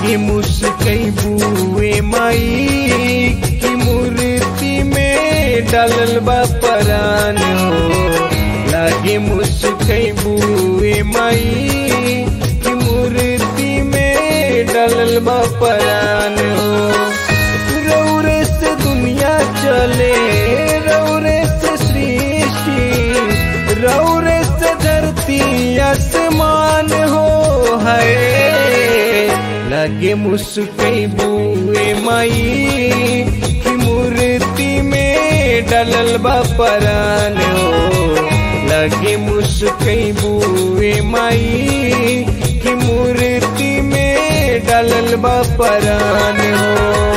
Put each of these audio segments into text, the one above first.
लागे मुस्कई बुए माई की मूर्ति में डालल बा परान हो लागे मुस्कई बुए माई की मूर्ति में डालल बा परान हो रौरे से दुनिया चले रौरे से सृष्टि रौरे से धरती आसमान हो है लगे मुस्कई बुए माई की मूर्ति में डलल बा परान हो लगे मुस्कई बुए माई की मूर्ति में डलल बा परान हो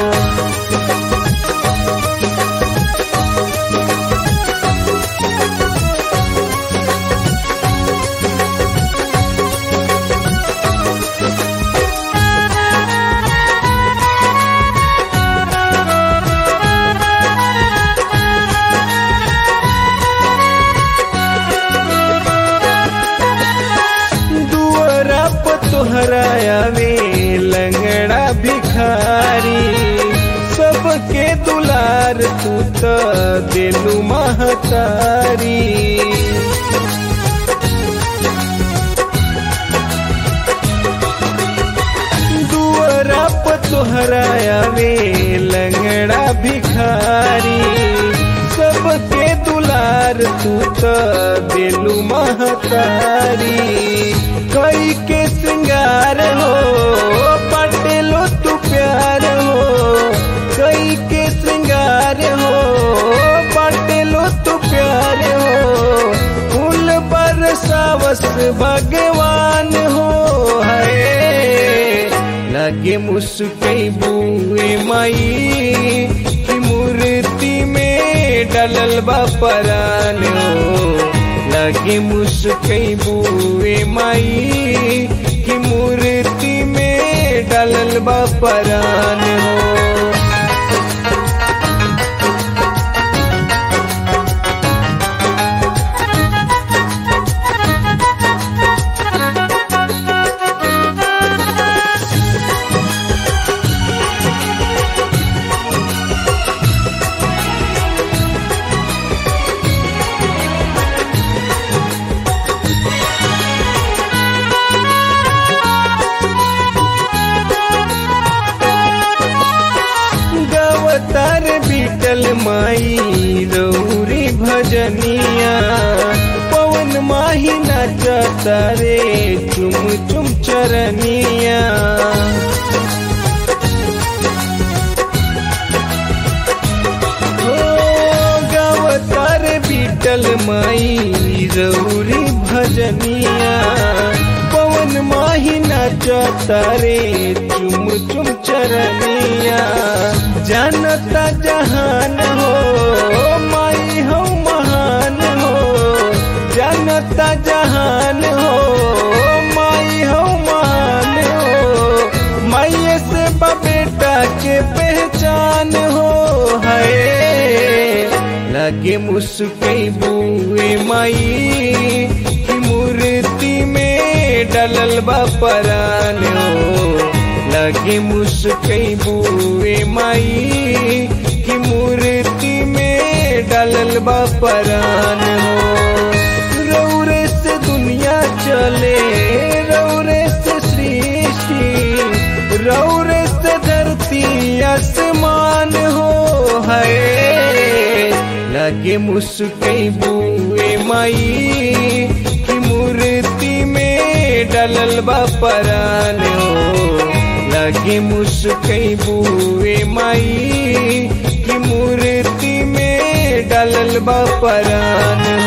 दुअरा तोहराया में लंगड़ा भिखारी सबके दुलार तू तो दिलु महतारी दुअरा तोहराया में लंगड़ा भिखारी सबके दुलार तू तो दिलु महतारी कई के श्रृंगार हो पटेलो तू प्यार हो कई के श्रृंगार हो पटेलो तू प्यार हो फूल बरसावस भगवान हो है लगे मुस्कई बुए माई की मूर्ति में डलल बा परान हो लगे मुस्कई बुए माई की मूर्ति में डलल बा परान हो गवतार बीटल माई रौरी भजनिया पवन माही नाचता रे चुम चुम चरनिया हो गवतार बीटल माई रौरी भजनिया पवन माही नाचता रे चुम चुम चरनिया जानता जहान हो माई हो महान हो जानता जहान हो माई हो महान हो माई से बेटा के पहचान हो है लगे मुस्कई बुए माई की मूर्ति में डलल बा परान हो लगे मुस्कई बुए माई की मूर्ति में डलल बा परान हो रौरे से दुनिया चले रौरे से सृष्टि रौरे से धरती आसमान हो है लगे मुस्कई बुए माई की मूर्ति में डलल बा परान हो लगे मुस्कई बुए माई की मूर्ति में डलल बा परान हो